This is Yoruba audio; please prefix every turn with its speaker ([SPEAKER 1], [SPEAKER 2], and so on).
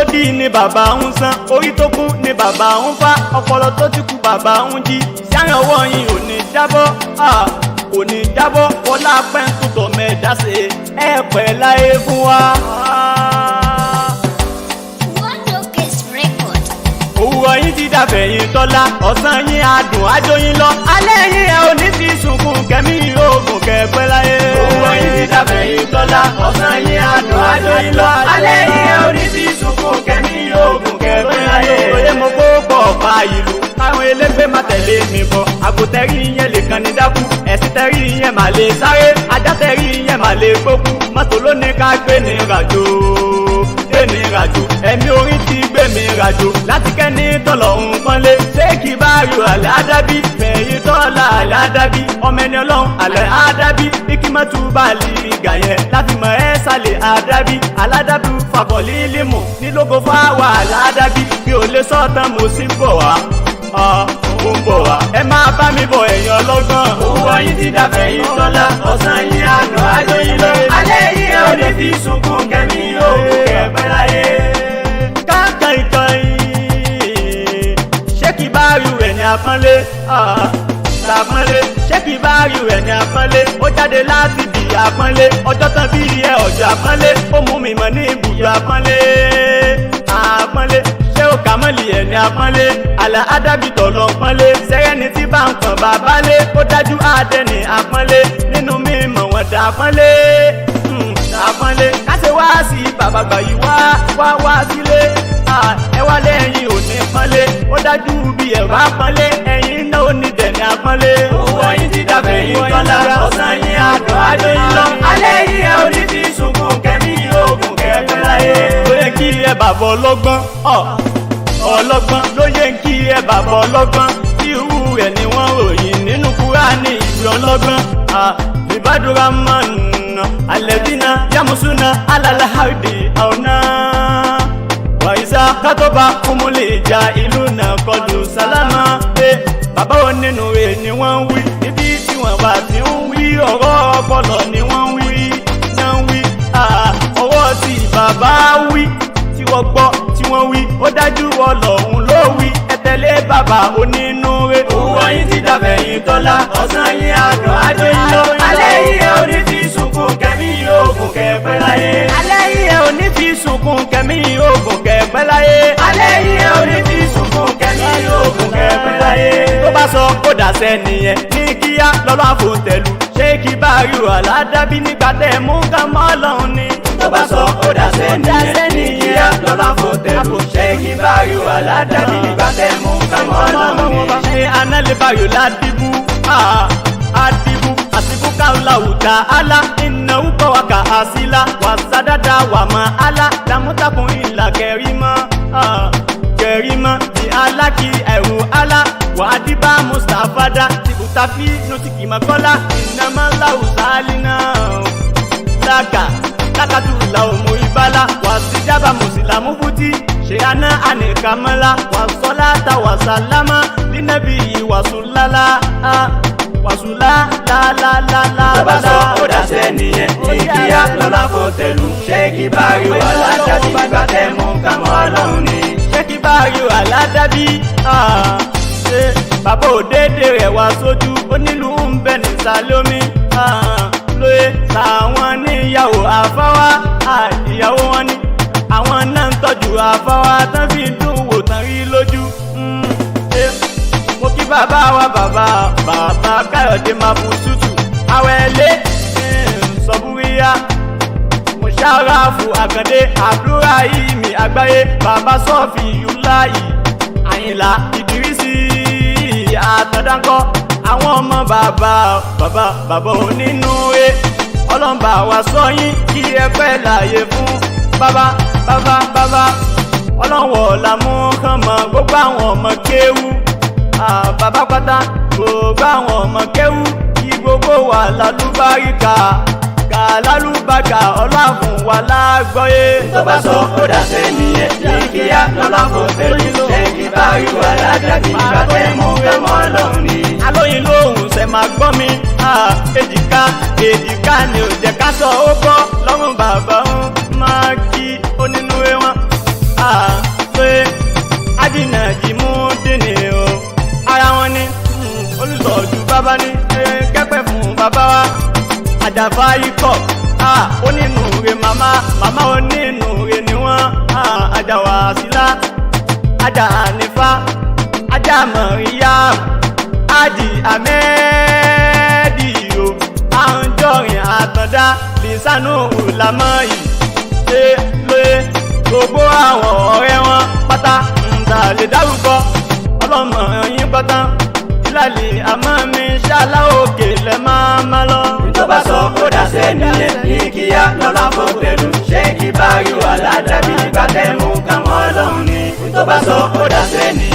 [SPEAKER 1] dí ni bàbá ń san orí tó kú ni bàbá ń fá ọpọlọ tó ti kú bàbá ń jí sáyẹn ọwọ́ yín ò ní jábọ́ ah, kò ní jábọ́ wọlá pẹ́ńtùtọ̀ mẹ́ẹ̀dá ṣe ẹ pẹ́ láyé fún wa. Ah.
[SPEAKER 2] Wondocase Record.
[SPEAKER 1] òwúrọ̀ yín ti dàbẹ̀ yín tọ́lá ọ̀sán yín adùn ajóyin lọ alẹ́ yín ẹ ò ní fi sunkún kẹ́mí oògùn kẹ́pẹ́ láyé. òwúrọ̀ yín ti dàbẹ̀ yín tọ́lá ọ̀sán yín adùn ajóyin lọ alẹ́ yín ẹ ò ní fi sunkún kẹ́mí oògùn kẹ́pẹ́ láyé. òye mo kó pọ̀ pa ìlú káwọn elégbé má tẹ̀lé mi bọ̀ àgùntẹ́rì yẹn lè kàn ní dákú ẹ̀sìn tẹ́rì yẹn má lè sáré ajá tẹ́rì yẹn má lè gbókú mọ́tò ló ní ká gbé ní ràjò gbé mi ràjò ẹ̀mí orí ti gbé mi ràjò láti kẹ́ni tọ̀lọ̀ ń pọ́nlé ṣé kì bá yọ àlẹ́ àdábí fẹ̀yìn tọ́lá àlẹ́ àdábí ọmọ ẹni ọlọ́run àlẹ́ àdábí bí kí má tún bá lè gà yẹn láti mọ ẹ́ sálẹ̀ àdábí aládàbí fàkọ̀lì límù nílógo fáwà àlẹ́ àdábí bí ò lè sọ́tàn mo sì ń bọ̀ wá ó ń bọ̀ wá. ẹ máa bá mi bọ̀ ẹ̀yìn ọlọ́gbọ́n. owó yín ti dàbẹ̀ yín tọ́lá ọ̀sán yín àná àjọ yín lọ. alẹ́ yín ẹ ò lè fi sunkún kẹ́mi yóò kẹ́pẹ́ láyé. káàkiri ìtàn yìí ṣé kí bá rí rẹ̀ ní àpọ́nlé. àpọ́nlé ṣé kí bá rí rẹ̀ ní àpọ́nlé. ó jáde láti di àpọ́nlé. ọjọ́ tán bí ẹ ọjọ́ àpọ́nlé. ó mú mi mọ̀ ní ibùdó àpọ́nlé. àpọ́nlé ṣé ó kà mọ́lì ẹ̀ ní apọ́nlé àlà ádábìtọ̀ lọ pọ́nlé sẹ́rẹ́ni tí bá ń pọ̀n bàbá lé ó dájú àdẹ ní apọ́nlé nínú mímọ̀ wọn dà pọ́nlé àpọ́nlé káṣe wá sí bàbá gbà yìí wá wá wá sílé ẹ wá lẹ́yìn ò ní pọ́nlé ó dájú bí ẹ bá pọ́nlé ẹ̀yin náà ó ní dẹ̀ ní apọ́nlé. owó yín ti dàbẹ̀ yín tọ́lá ọ̀sán yín àdùn àjò yín lọ alẹ́ yín ẹ ò ní fi sunkún kẹ́mí oògùn kẹ́pẹ́ láyé. ó yẹ kí ẹ bàbá ọlọ́gbọ́n ọ̀ ọlọ́gbọ́n ló yẹ kí ẹ bàbá ọlọ́gbọ́n irú ẹ̀ ni wọ́n ròyìn nínú kúránì ìwé ọlọ́gbọ́n ìbádùrà mọ́nà alẹ́bínà yamusuna alalahadi ọ̀nà wàyísà kátọ́ba kúmúlẹ̀ ìjà ìlú náà kọlù sálámà pé bàbá wọn nínú rẹ̀ ni wọ́n ń wí níbi tí wọ́n bá ti ń wí ọ̀rọ̀ ọpọlọ ni wọ́n ń wí náà ń wí ọwọ́ tí bàbá wí tí wọ́n gbọ́ tí wọ́n wí ó dájú ọlọ́run ló wí ẹ tẹ̀lé bàbá onínúure. owó yín ti dàbẹ̀ yín tọ́lá ọ̀sán yín àdùn àjò yín lọ. alẹ́ yìí ẹ ò ní fi sunkún kẹ́mi oògùn kẹ́pẹ́ láyé. alẹ́ yìí ẹ ò ní fi sunkún kẹ́mi oògùn kẹ́pẹ́ láyé. alẹ́ yìí ẹ ò ní fi sunkún kẹ́mi oògùn kẹ́pẹ́ láyé. tó bá sọ kó dàsẹ́ nìyẹn ní kíá lọ́lọ́ àfòǹtẹ̀lù ṣé kí bá rí o àládábí nígbà tẹ̀ mú ká mọ́ ọlọ́run ni. tó bá sọ kó dàsẹ́ nìyẹn ní kíá lọ́lọ́ àfòǹtẹ̀lù ṣé kí bá rí o àládábí nígbà tẹ̀ mú ká mọ́ ọlọ́run ni. ṣé análẹ́bàyò ládìbú àdìbú àsìkò káwùláwù tá a la ìnáwó kọ́ wa kà á sí la wà sádàdà wà má a la làmútakùn ìlà kẹrìmọ́ kẹrìmọ́ ní alákì ẹ̀rù ala wà á dìbà mustapha dá tìbùtàfí nùtìkì mọ́kọ́lá ìnáwó láwùsálì náà laka lakatu la omo ibala wa sijaba musilamu futi ṣeyana anikamala wa sọlata wa salama linabi wasulala wasula la la la la.
[SPEAKER 3] Bàbá sọ ó dàsẹ́ nìyẹn ní kíá lọ́la kò tẹ̀lú. Ṣé kí báyọ̀ aládàbí bá tẹ̀ mú kámọ́ ọlọ́run ni?
[SPEAKER 1] ṣé kí báyọ̀ aládàbí ṣe bàbá òdèdè rẹ̀ wá sójú onílù ń bẹ nìsàlẹ̀ omi lóye làwọn níyàwó àfáwá ìyàwó wọn ni àwọn náà ń tọ́jú àfáwá tán fi ń dùn wò tán rí lójú. mo kí bàbá wa bàbá bàbá káyọ̀dé máa bu tútù àwẹ̀lé sọ̀búríyá mùsàràfù àkàndé àbúrà yìí mi àgbáyé bàbá sọ́ọ̀fì yúláyì àyìnlá ìdírísì àtọ̀dáńkọ́ àwọn ọmọ bàbá bàbá bàbá onínúure ọlọ́mbà wa sọ yín kí ẹ pẹ́ láàyè fún bàbá bàbá bàbá ọlọ́wọ̀ làmú kàn mọ́ gbogbo àwọn ọmọ kéwú bàbá pátá gbogbo àwọn ọmọ kéwú kí gbogbo wa lálùbáríkà kà lálùbáríkà ọlọ́àfún wa lágbọ́yé.
[SPEAKER 3] Tó bá sọ ó dàsẹ́ nìyẹn ní kíá lọ́la kò tẹ̀lú. Ṣé kí báyọ̀ aládàbí bá tẹ̀ mú kámọ́ ọlọ́run ni?
[SPEAKER 1] alóyin lóhùn ṣe máa gbọ́ mi èjìká èjìká ni ò jẹ́ ká sọ ó gbọ́ lọ́rùn bàbá ń máa kí onínúure wọn àjàfà ikọ̀ onínúure màmá màmá onínúure ni wọ́n àjàwà sílá àjà ànífà àjà mọ̀ríyá àjì àmẹ́ẹ̀dì o àǹjọ̀rìn àtàndá lìsánú ìlàmọ́ yìí ṣe lóye gbogbo àwọn ọ̀rẹ́ wọn pátá ń ta lè dárúkọ ọlọ́mọ yín pátá ìlàlẹ̀ àmọ́ mi ṣáláà òkè lẹ́ máa má lọ.
[SPEAKER 3] tó bá sọ kó dàsẹ́ nìyẹn ní kíá lọ́la fò pẹ̀lú ṣé kí bá rí wà ládàbí nígbà tẹ́ mú kàmọ́ ọlọ́run ni tó bá sọ kó dàsẹ́ nìyẹn.